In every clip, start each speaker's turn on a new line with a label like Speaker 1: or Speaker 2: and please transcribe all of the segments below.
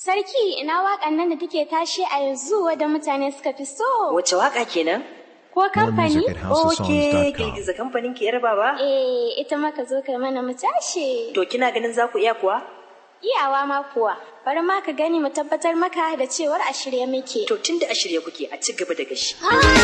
Speaker 1: Sarki ina waƙan nan da take tashi a yanzu wadda mutane suka fi so.
Speaker 2: Wace waka kenan?
Speaker 1: Ko kamfani?
Speaker 3: music at
Speaker 2: Oke,
Speaker 3: houseofsongs.com.
Speaker 2: girgiza kamfanin ki yar baba.
Speaker 1: Eh, ita maka zo kai mana mu tashi.
Speaker 2: To kina ganin za ku iya kuwa?
Speaker 1: Iyawa ma kuwa, bari ma ka gani mu tabbatar maka da cewar a shirye muke.
Speaker 2: To tunda a shirye kuke a ci gaba da gashi.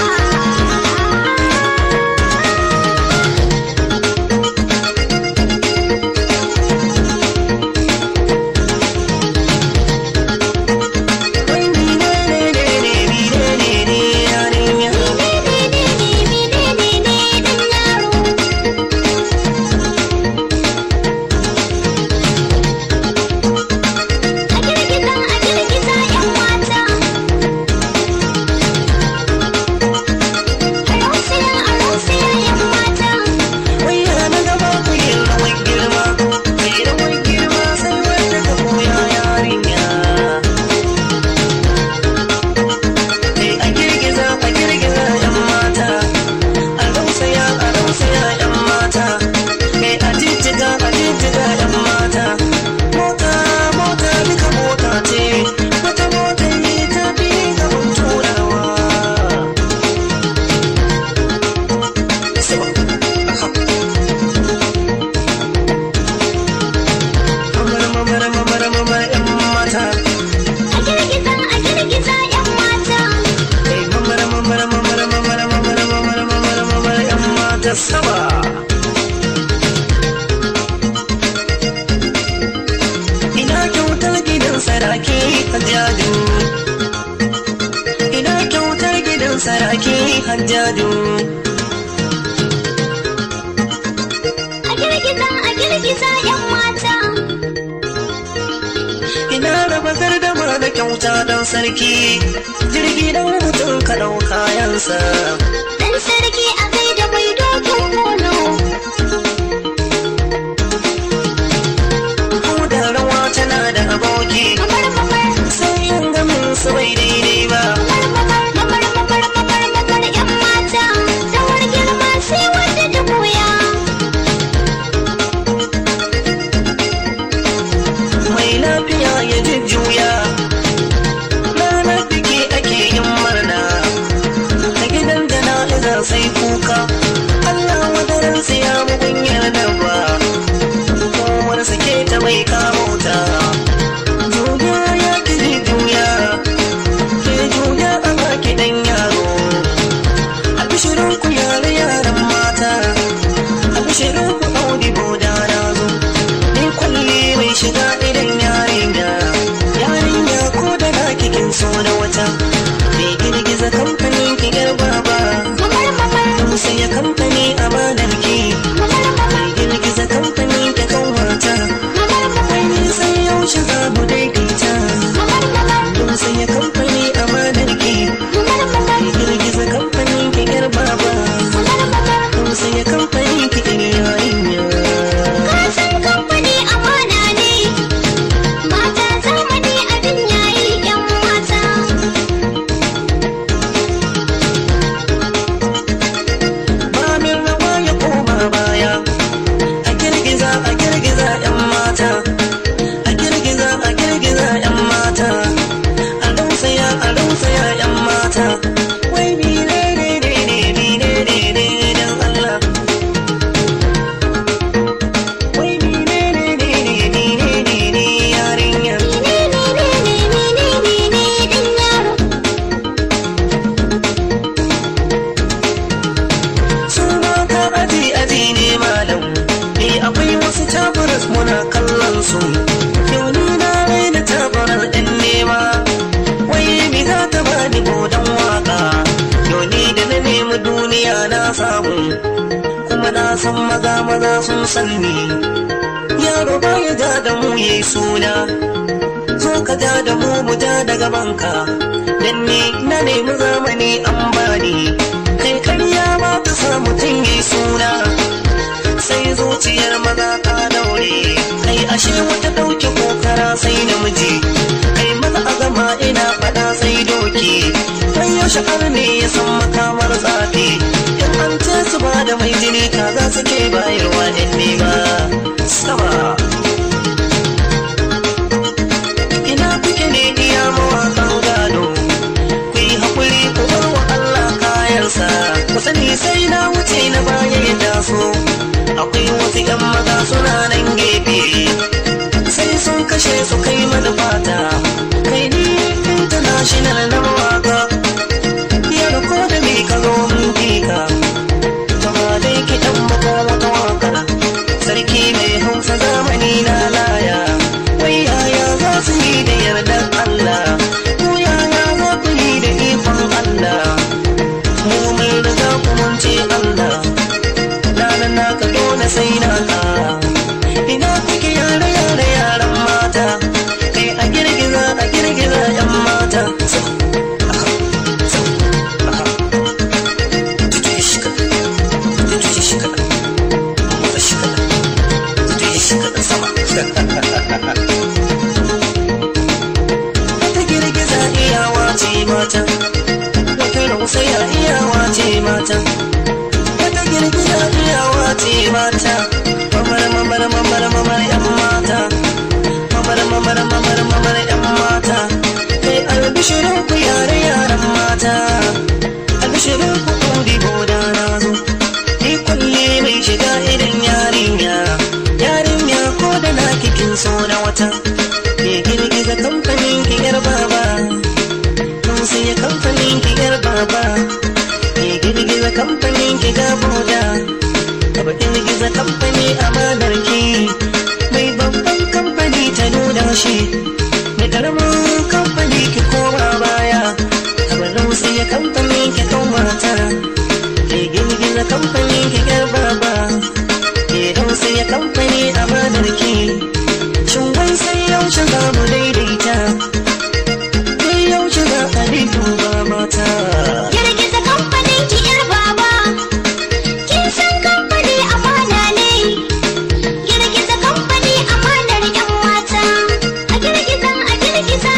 Speaker 4: sama ina kyautar gidan saraki hajjadu ina kyautar gidan saraki hajjadu
Speaker 5: A girgiza a girgiza yan mata.
Speaker 4: ina raba gardama da kyauta don sarki jirgi dan mutum ka ɗau kayansa
Speaker 5: Dan sarki a kai da mai dokin kono.
Speaker 4: ko da rawa tana da aboki
Speaker 5: Mamar mamar
Speaker 4: sai yin gamin su bai daidai ba
Speaker 5: mamar mamar mamar mamar mamar yan mata. Rawar girma sai wanda ta koya.
Speaker 4: mai lafiya ya jujjuya ranar biki ake yin murna a gidan jana'iza sai kuka Allah wadaran ya mugunyar nan ba kowar suke ta mai kamauta juya ya kiri juya ke juya a baki dan yaro a bishirin ku yare yaran mata a bishirin ku audi boda na zo ni kwalli mai shiga idan yarinya yarinya ko da na kikin so da wata mai girgiza kamfanin ki yar baba
Speaker 5: Mamar mamar
Speaker 4: sai ya kamfani a ki
Speaker 5: mamar mamar
Speaker 4: mai girgiza kamfani ta kanwata
Speaker 5: mamar mamar
Speaker 4: ni sai yaushe za mu daidaita
Speaker 5: mamar mamar
Speaker 4: don sai ya kamfani a ki
Speaker 5: mamar mamar
Speaker 4: mai girgiza kamfanin ki yar baba
Speaker 5: mamar mamar.
Speaker 4: don sai ya kamfani ki yar yarinya
Speaker 5: Ka san kamfani amana ne. Mata zamani abin yayi yan mata.
Speaker 4: ba min rawa ya koma baya a girgiza a girgiza yan mata a girgiza a girgiza yan mata a rausaya a rausaya yan mata wai bi ne ne ne ne bi ne ne ne dan Allah wai bi ne ne ne ne bi ne ne ne yarinya
Speaker 5: Ni ne ni ne ni ne ni ne ni dan yaro.
Speaker 4: su mata aji aji ne malam eh akwai wasu tabaras muna kallon su yau ni na raina tabarar ɗan nema wai mi za ta bani godon waka yau ni da na nemi duniya na samu kuma na san maza maza sun san ni yaro baya ja da mu yayi suna zo ka ja da mu mu ja da gabanka dan ni na nemi zamani an bani kai karya ba ta sa mutum yi suna sai zuciyar maza ta daure kai ashe wata ɗauke kokara sai namiji kai maza a gama ina faɗa sai doki kai yaushe ne ya san makamar zafi in an ce su ba da mai jini kaza suke bayarwa in nema sama ina kuke so akwai wasu yan maza suna nan gefe sai sun kashe su kai mana fata kai ni international na mawaka yar ko da me ka zo mun fika Tama dai kiɗan mako wata waka sarki mai hausa zamani na laya wai yaya za su yi da yardar Allah ko yaya za ku yi da ikon Allah mu mun riga ku mun ce Allah ranar naka dole sai naka ina kuke yare yare yaran mata kai a girgiza a girgiza yan mata so aka so aka tutu shi ka tutu shi ka motsa shi ka tutu shi ka sama wata girgiza iyawa ce mata wata rausaya iyawa ce mata wata girgiza iyawa ce mata mamar mamar mamar mamar yan mata mamar mamar mamar mamar yan mata kai albishirin ku yare yaran mata albishirin ku kudi boda na zo ni kulle mai shiga idan yarinya yarinya ko da na kikin so na wata ke girgiza kamfanin ki yar baba mun sai kamfanin ki yar baba ke girgiza kamfanin ki ga boda Taba girgiza kamfani amanar ki mai babban kamfani ta nuna shi mai karamin kamfani ki koma baya Taba lausa ya kamfani ki kan mata ke girgiza kamfani ki yar baba ke lausa ya kamfani amanar ki shin wai sai yaushe za mu daidaita sai yaushe za a duba mata
Speaker 5: Girgiza kamfanin ki yar baba. Kin san kamfani amana ne. Girgiza kamfani amanar yan mata. A girgiza a girgiza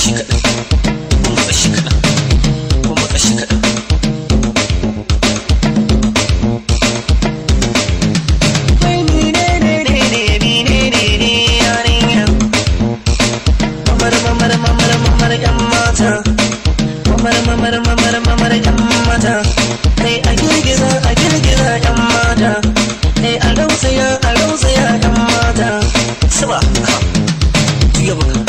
Speaker 4: shi kaɗan ku matsa shi kaɗan ku matsa shi kaɗan Wai menene ne ne menene ne yarinya mamar mamar mamar mamar yan mata mamar mamar mamar mamar yan mata kai a girgiza a girgiza yan mata kai a rausaya a rausaya yan mata suba ka juya baka